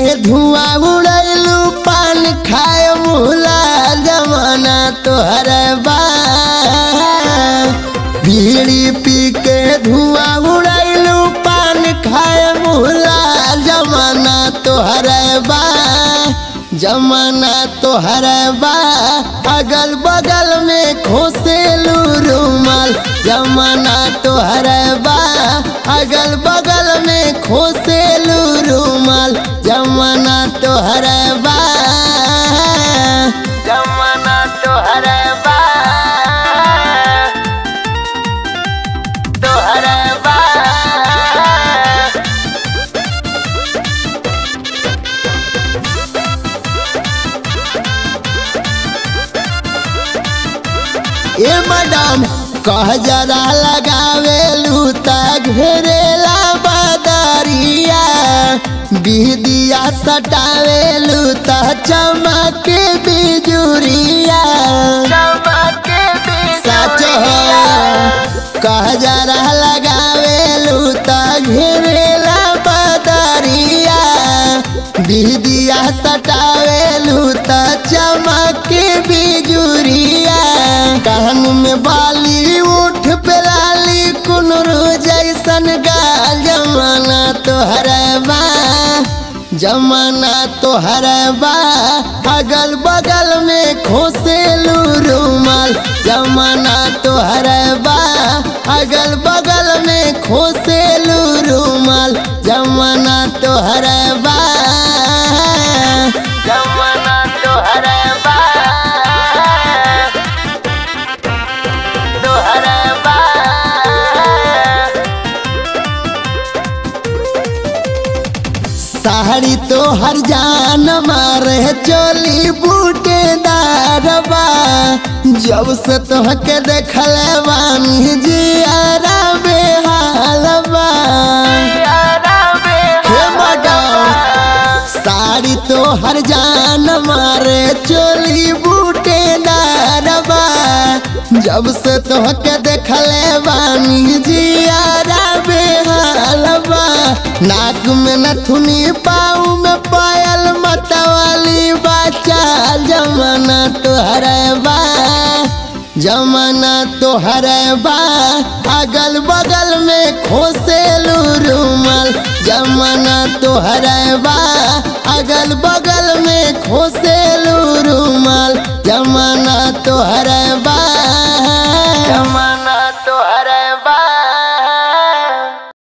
धुआं उड़ैलू पान खाए मुला जमाना तोहर बा बीड़ी पी के धुआं उड़ैलू पान खाए मुला जमाना तोहर बा जमाना तोहर बा अगल बगल में खोसेलू रुमाल जमाना तोहर बा अगल बगल में खोसेलू रुमाल जमाना तोहर बा जमाना तोहर बा तोहर बा ए मैडम कह जरा लगावेलू ता घेरेला बदरिया बिदिया सटावेलू ता चमक बिजुरिया सच हो कह जरा लगावेलू ता घेरेला बदरिया बिदिया सटावेलू ता चमक बिजुरिया कान में बाली उठ पे लाली कुनरू जैसन गाल जमाना तोहर बा जमाना तोहर बा अगल बगल में खोसेलू रुमाल जमाना तोहर बा अगल बगल में खोसेलू रुमाल जमाना तोहर बा जमाना तोहर बा तोहर बा साड़ी तो हर जान मारे चोली बूटेदारबा जब से तोहके देखल बानी जियारा बेहालबा हे मैडम साड़ी तो हर जान मारे चोली बूटेदारबा जब से तोहके देखल बानी जियारा बेहालबा नाक में नथुनी पाऊ में पायल मतवाली बच्चा जमाना तोहर बा जमाना तोहर बा अगल बगल में खोसेलू रुमाल जमाना तोहर बा